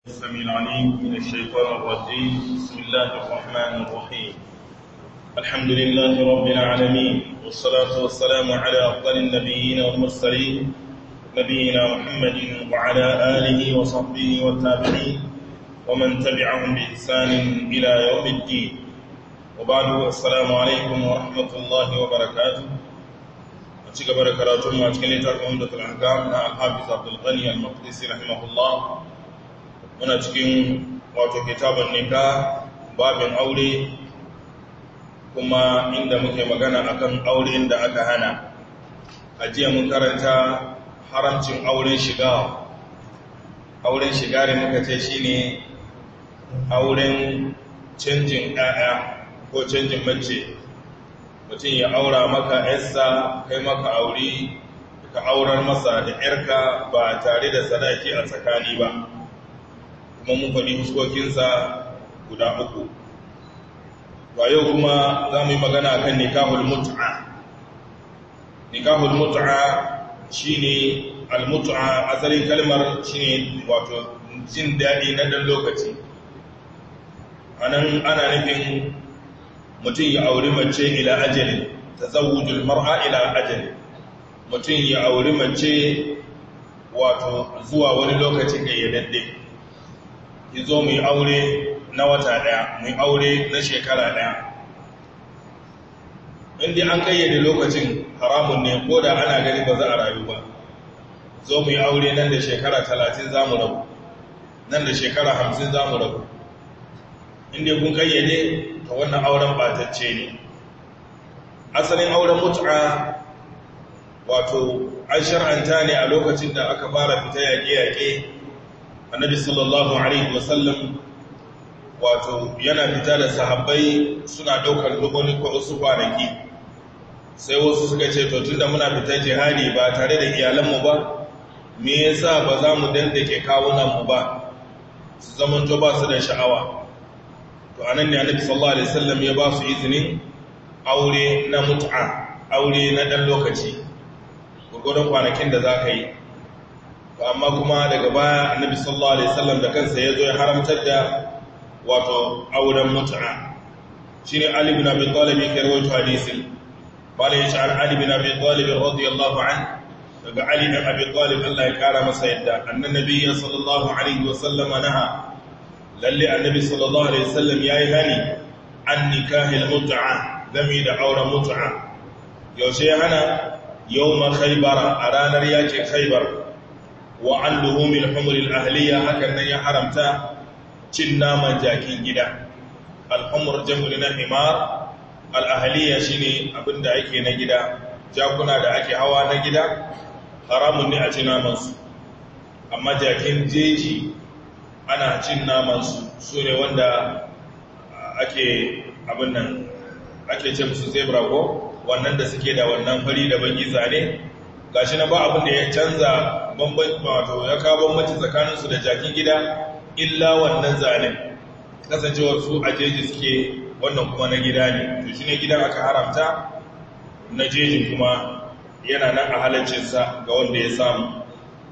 السميع العليم من الشيطان الرجيم بسم الله الرحمن الرحيم الحمد لله رب العالمين والصلاة والسلام على أفضل النبيين والمرسلين نبينا محمد وعلى آله وصحبه والتابعين ومن تبعهم بإحسان إلى يوم الدين وبعد السلام عليكم ورحمة الله وبركاته أتشك بركاته ما أتكلم لكم عمدة الأحكام مع الحافظ عبد الغني المقدسي رحمه الله muna cikin wato kitabun nika babin aure kuma inda muke magana akan auren da aka hana a jiya mun karanta haramcin auren shiga auren shiga da muka ce shine auren canjin ɗaya ko canjin mace mutum ya aura maka yarsa kai maka aure ka aurar masa da yarka ba tare da sadaki a tsakani ba kuma mun faɗi fuskokinsa guda uku ba yau kuma za mu yi magana a kan nikahul mutu'a nikahul mutu'a shi ne almutu'a asalin kalmar shi ne wato jin daɗi na ɗan lokaci a nan ana nufin mutum ya auri mace ila ajali ta zawujul mar'a ila ajali mutum ya auri mace wato zuwa wani lokaci gayyadadde ki zo mu yi aure na wata ɗaya mu yi aure na shekara ɗaya inda an kayyade lokacin haramun ne ko da ana gani ba za a rayu ba zo mu yi aure nan da shekara talatin za mu rabu nan da shekara hamsin za mu rabu inda kun kayyade ta wannan auren batacce ne asalin auren mutu'a wato an shar'anta ne a lokacin da aka fara fita yaƙe-yaƙe annabi sallallahu alaihi wasallam wato yana fita da sahabbai suna daukar duboni ko wasu kwanaki sai wasu suka ce to tunda muna fita jihadi ba tare da iyalanmu ba me yasa ba za mu dandake kawunanmu ba su zamanto ba su da sha'awa to anan ne annabi sallallahu alaihi wasallam ya ba su izinin aure na mut'a aure na dan lokaci gurgurdan kwanakin da za ka yi amma kuma daga baya annabi sallallahu alaihi wasallam da kansa ya zo ya haramtar da wato auren mut'a shine ali ibn abi talib yake rawaito hadisin bala yace an ali ibn abi talib radiyallahu an daga ali ibn abi talib Allah ya kara masa yadda annabi sallallahu alaihi wasallam naha lalle annabi sallallahu alaihi wasallam yayi hani an nikahil mut'a gami da auren mut'a yaushe ya hana yawma khaybara a ranar yakin khaybar wa an luhumil humuril ahliya hakan nan ya haramta cin naman jakin gida al'umur jam'ul na himar al'ahliya shine abinda ake na gida jakuna da ake hawa na gida haramun ne a ci namansu amma jakin jeji ana cin namansu su ne wanda ake abin nan ake ce musu zebra ko wannan da suke da wannan fari da bangi zane gashi na ba abin da ya canza wato ya kawo bambanci tsakaninsu da jakin gida illa wannan zanen kasancewar su a jeji suke wannan kuma na gida ne to shi ne gidan aka haramta na jejin kuma yana nan a halaccinsa ga wanda ya samu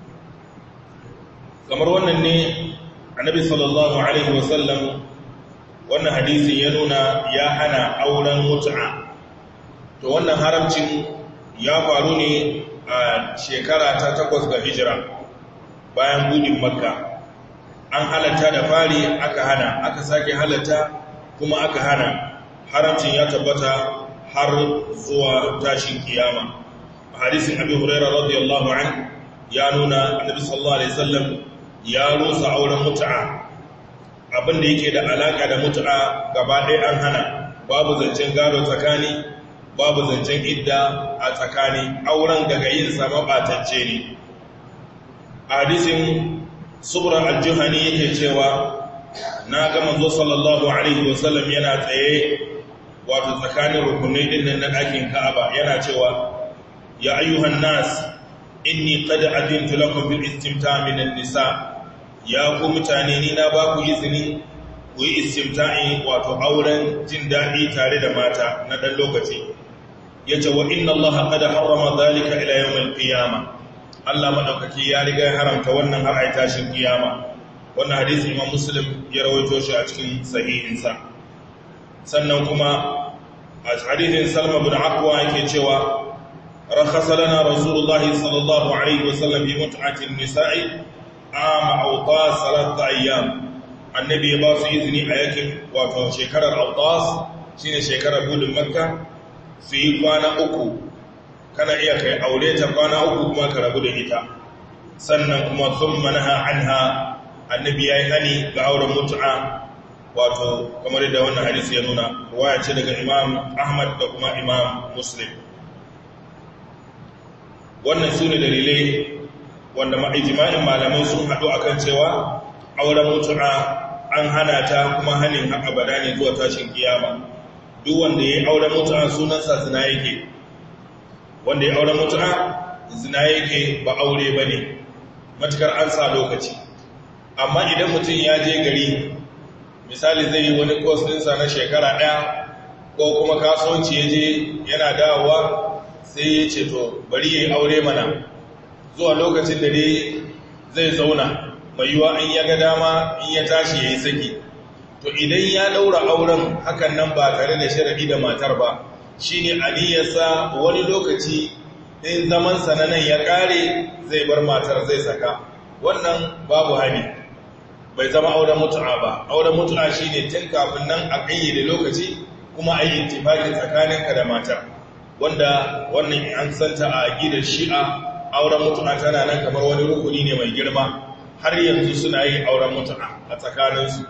kamar wannan ne annabi sallallahu alaihi wasallam wannan hadisin ya nuna ya hana auren mutu'a to wannan haramcin ya faru ne a shekara ta takwas ga hijira bayan budin makka an halatta da fari aka hana aka sake halatta kuma aka hana haramcin ya tabbata har zuwa tashin kiyama a hadisin abi huraira radiyallahu an ya nuna annabi sallallahu alaihi wasallam ya rusa auren mutu'a abinda yake da alaka da mutu'a gaba ɗaya an hana babu zancen gado tsakani babu zancen idda a tsakani auren daga yin sama batacce ne hadisin subran aljuhani yake cewa na ga manzo sallallahu alaihi wasallam yana tsaye wato tsakanin rukunai din na ɗakin Ka'aba yana cewa ya ayyuhan nas inni qad adintu lakum bil istimta' min an-nisa ya ku mutane ni na ba ku izini ku yi istimta'i wato auren jin daɗi tare da mata na ɗan lokaci ya ce wa inna Allah kada harama zalika ila yawmal qiyama Allah madaukaki ya riga ya haramta wannan har ai tashin kiyama wannan hadisi imam muslim ya rawaito shi a cikin sahihinsa sannan kuma a hadisin salma bin akwa yake cewa rakhasa lana rasulullahi sallallahu alaihi wasallam bi mut'atin nisa'i ama awtas salat ayyam annabi ya ba su izini a yakin wato shekarar awtas shine shekarar budin makka su yi kwana uku kana iya kai aure ta kwana uku kuma ka rabu da ita sannan kuma sun manaha anha annabi ya yi hani ga auren mutu'a wato kamar da wannan hadisi ya nuna ruwaya ce daga imam ahmad da kuma imam muslim wannan su ne dalilai wanda ma'ijima'in malamai sun haɗu akan cewa auren mutu'a an hana ta kuma hanin abada ne zuwa tashin kiyama duk wanda ya yi auren mutu'a sunansa zina yake wanda ya auren mutu'a zina yake ba aure ba ne matukar an sa lokaci amma idan mutum ya je gari misali zai yi wani kos ɗinsa na shekara ɗaya ko kuma kasuwanci ya je yana dawowa sai ya ce to bari ya yi aure mana zuwa lokacin da dai zai zauna mai yiwa in ya ga dama in ya tashi ya yi saki to idan ya ɗaura auren hakan nan ba tare da sharaɗi da matar ba shi ne aniyarsa wani lokaci in zamansa na nan ya ƙare zai bar matar zai saka wannan babu hani bai zama auren mutu'a ba auren mutu'a shi ne tun kafin nan a ƙayyade lokaci kuma a yi intifakin tsakaninka da matar wanda wannan an santa a aƙidar shi'a auren mutu'a tana nan kamar wani rukuni ne mai girma har yanzu suna yi auren mutu'a a tsakaninsu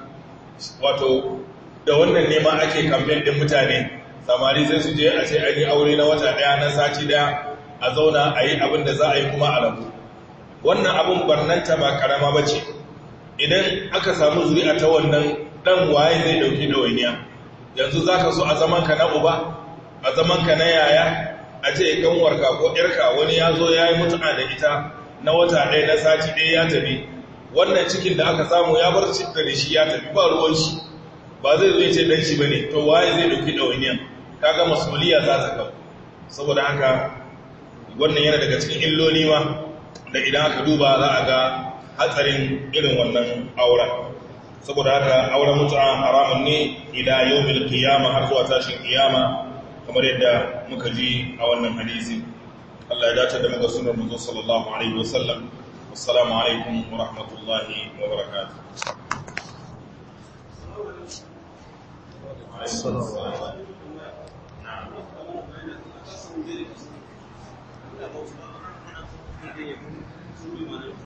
wato da wannan nema ake kamfen ɗin mutane samari sai su je a ce an yi aure na wata ɗaya na sati ɗaya a zauna a yi abin da za a yi kuma a rabu wannan abin barnanta ba karama ba ce idan aka samu zuri'a ta wannan ɗan waye zai ɗauki ɗawainiya yanzu za ka so a zamanka na uba a zamanka na yaya a ce kanwarka ko ƴarka wani ya zo ya yi mutu'a da ita na wata ɗaya na sati ɗaya ya tafi wannan cikin da aka samu ya bar cikin da shi ya tafi ba ruwan shi ba zai zo ya ce ɗan shi ba ne to waye zai ɗauki ɗawainiyan kaga masuliya za ta kawo saboda haka wannan yana daga cikin illoli ma da idan aka duba za a ga hatsarin irin wannan auren saboda haka auren mutu'a haramun ne ila yawmil qiyama har zuwa tashin kiyama kamar yadda muka ji a wannan hadisi Allah ya dace da muka sunar manzo sallallahu alaihi wasallam assalamu alaikum wa rahmatullahi wa barakatuh Thank you.